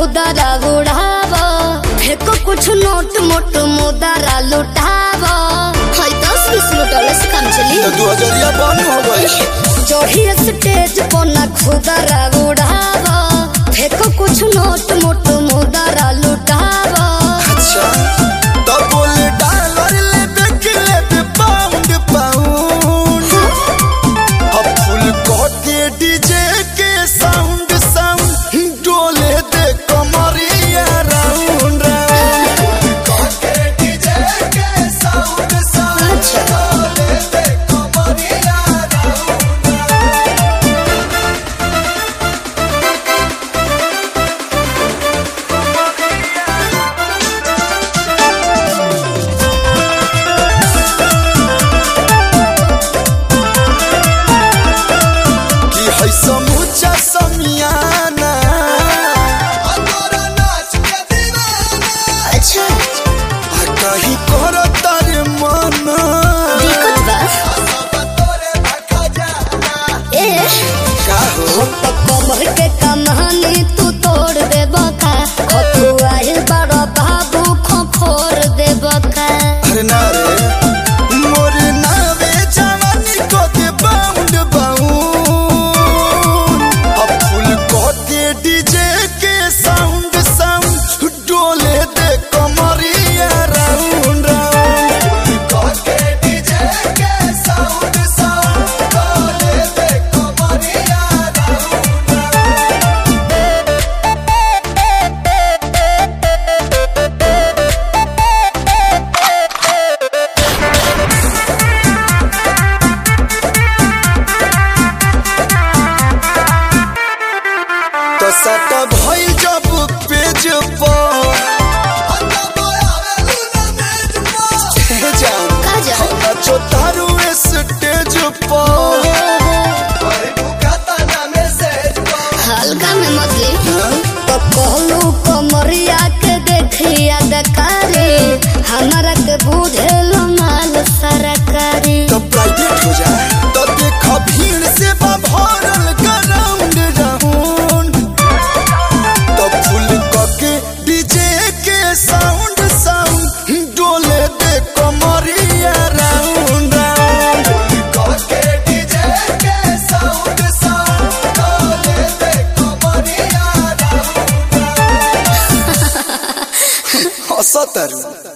खुदरा उड़ाव फेको कुछ नोट मोट मुदरा लुटाव हाय दस बीस लुटौले से काम चली तो दू हजरिया बंद हो गई चढ़ी स्टेज पर ना खुदरा उड़ाव फेको कुछ नोट मोट मुदरा लुटाव अच्छा तो बोले डॉलर ले बेक ले बे पाउंड पाउंड अब फुल कोटे डीजे के साउंड साउंड डोले दे कमरिया राउंड राउंड कोटे डीजे के साउंड साउंड अच्छा डोले दे कमरिया राउंड कि है समूचा समियाना अतोरा नाच के दीवाना अच्छा आ कहीं कर तारे मना दिक्कत बा सब तोरे भखा जाना ए का हो हम तो कमर के कमानी तू तोड़ दे बका खतुआइल बड़ा बाबू खोखोर दे बका अरे ना रे मोर नावे जवानी को दे बाउंड बाउंड अब फुल को दे डीजे के साउंड साउंड डोले दे कमरिया राउंड राउंड को दे डीजे के साउंड साउंड डोले दे कमरिया राउंड राउंड तो सट भइल जब पेज पर हे जान का जान? नाचो तारू स्टेज पर हल्का में मछली तो कहलू कमरिया के देखिया दकारी हमारा के बुझेल माल सरकारी तो प्राइवेट हो जाए तो देख भीड़ से बा भरल ग्राउंड राउंड तो फुल के डीजे के साउंड साउंड डोले दे कमरिया राउंड राउंड के डीजे के साउंड साउंड डोले दे कमरिया राउंड राउंड हंसत